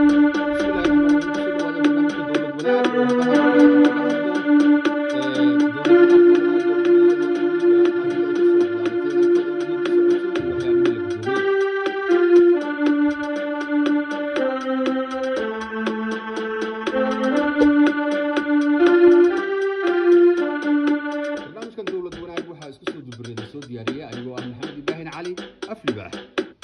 barnaamijkan dowlad wanaag waxaa isku soo dubareeda soo diyaariya anigoo ah maxamed ibraahin cali aflibaax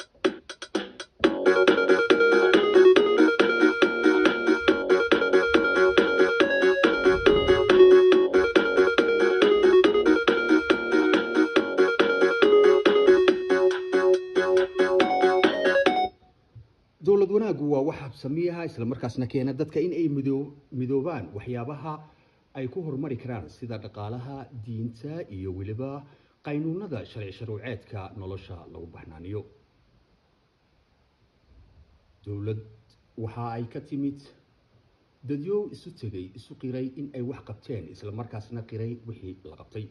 dowlad wanaaggu waa wax habsamiyaha islamarkaasna keena dadka in ay midoo- midoobaan waxyaabaha ay ku horumari karaan sida dhaqaalaha diinta iyo weliba qaynuunada sharci sharuuceedka nolosha lagu baxnaaniyo dowlad waxa ay ka timid dadyo isu tegay isu qiray in ay wax qabteen islamarkaasna qiray wixii la qabtay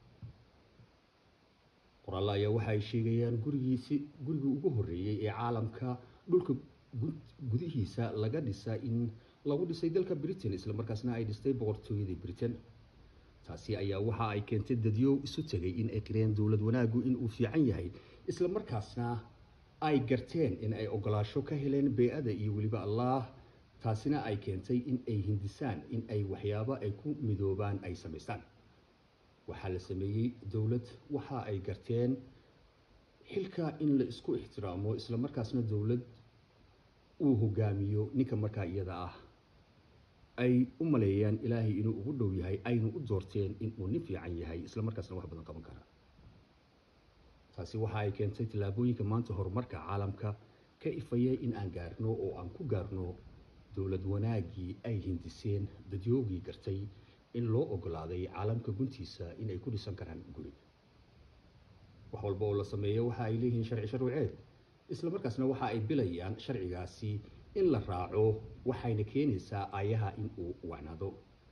qoraalla ayaa waxa ay sheegayaan gurigiisi gurigii ugu horreeyey ee caalamka dhulka gu- gudihiisa laga dhisa in lagu dhisay dalka britain islamarkaasna ay dhistay boqortooyadii britain taasi ayaa waxa ay keentay dadyo isu tegay in ay qireen dowlad wanaaggu inuu fiican yahay islamarkaasna ay garteen in ay ogolaasho ka heleen bey-ada iyo weliba allah taasina ay keentay in ay hindisaan in ay waxyaabo ay ku midoobaan ay samaystaan waxaa la sameeyey dowlad waxa ay garteen xilka in la isku ixtiraamo islamarkaasna dowlad uu hogaamiyo ninka markaa iyada ah ay u maleeyaan ilaahay inuu ugu dhow yahay ayna u doorteen inuu nin fiican yahay islamarkaasna wax badan qaban kara taasi waxa ay keentay tallaabooyinka maanta horumarka caalamka ka ifaya in aan gaarno oo aan ku gaarno dowlad wanaaggii ay hindiseen dadyoogii gartay in loo ogolaaday caalamka guntiisa in ay ku dhisan karaan guri wax walba oo la sameeyo waxa ay leeyihiin sharci sharuuceed islamarkaasna waxa ay bilayaan sharcigaasi in la raaco waxayna keenaysaa aayaha in uu wacnaado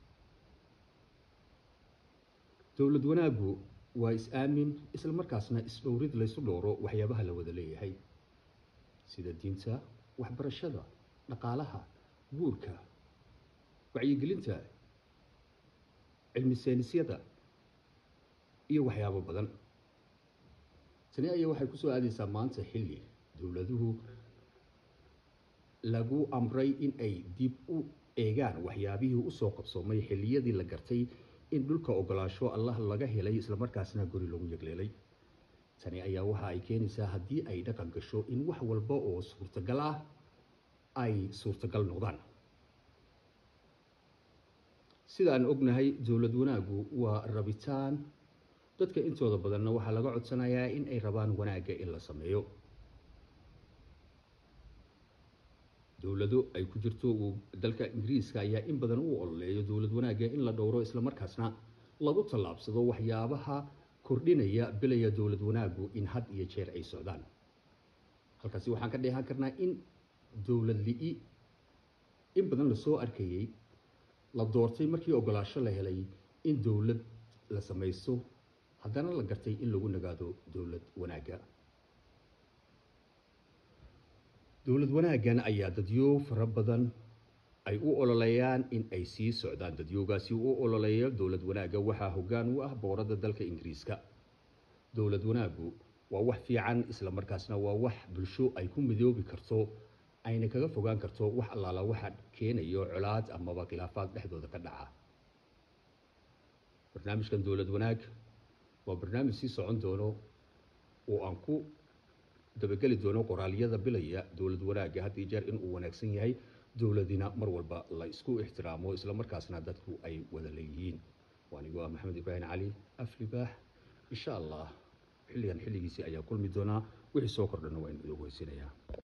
dowlad wanaaggu waa is-aamin islamarkaasna is-dhowrid laysu dhowro waxyaabaha la wada leeyahay sida diinta waxbarashada dhaqaalaha guurka wacyigelinta cilmi saynisyada iyo waxyaabo badan tani ayaa waxay kusoo aadaysaa maanta xilli dowladuhu lagu amray in ay dib u eegaan waxyaabihii usoo qabsoomay xilliyadii la gartay in dhulka ogolaasho allah laga helay islamarkaasna guri lagu yegleelay tani ayaa waxa ay keenaysaa haddii ay dhaqan gasho in wax walba oo suurtagal ah ay suurtagal noqdaan sida aan ognahay dowlad wanaaggu waa rabitaan dadka intooda badanna waxaa laga codsanayaa in ay rabaan wanaagga in la sameeyo dowlado ay ku jirto uu dalka ingiriiska ayaa in badan u ololeeyo dowlad wanaagga in la dhowro islamarkaasna lagu tallaabsado waxyaabaha kordhinaya bilaya dowlad wanaaggu in had iyo jeer ay socdaan halkaasi waxaan ka dheehan karnaa in dowlad li-i in badan lasoo arkayey la doortay markii ogolaasho la helay in dowlad la samaysto haddana la gartay in lagu nagaado dowlad wanaagga dowlad wanaaggan ayaa dadyo fara badan ay u ololeeyaan in ay sii socdaan dadyoogaasi u ololeeya dowlad wanaagga waxaa hoggaan u ah boqorada dalka ingiriiska dowlad wanaaggu waa wax fiican islamarkaasna waa wax bulsho ay ku midoobi karto ayna kaga fogaan karto wax allaala waxa keenayo colaad amaba khilaafaad dhexdooda ka dhaca barnaamijkan dowlad wanaag waa barnaamij sii socon doono oo aan ku dabageli doono qoraalyada bilaya dowlad wanaagga had iyo jeer inuu wanaagsan yahay dowladina mar walba la isku ixtiraamo islamarkaasna dadku ay wada leeyihiin waanigoo ah maxamed ibraahim cali aflibaax insha allah xilligan xilligiisii ayaa kulmi doonaa wixii soo kordhana waa inu idoogu heysinayaa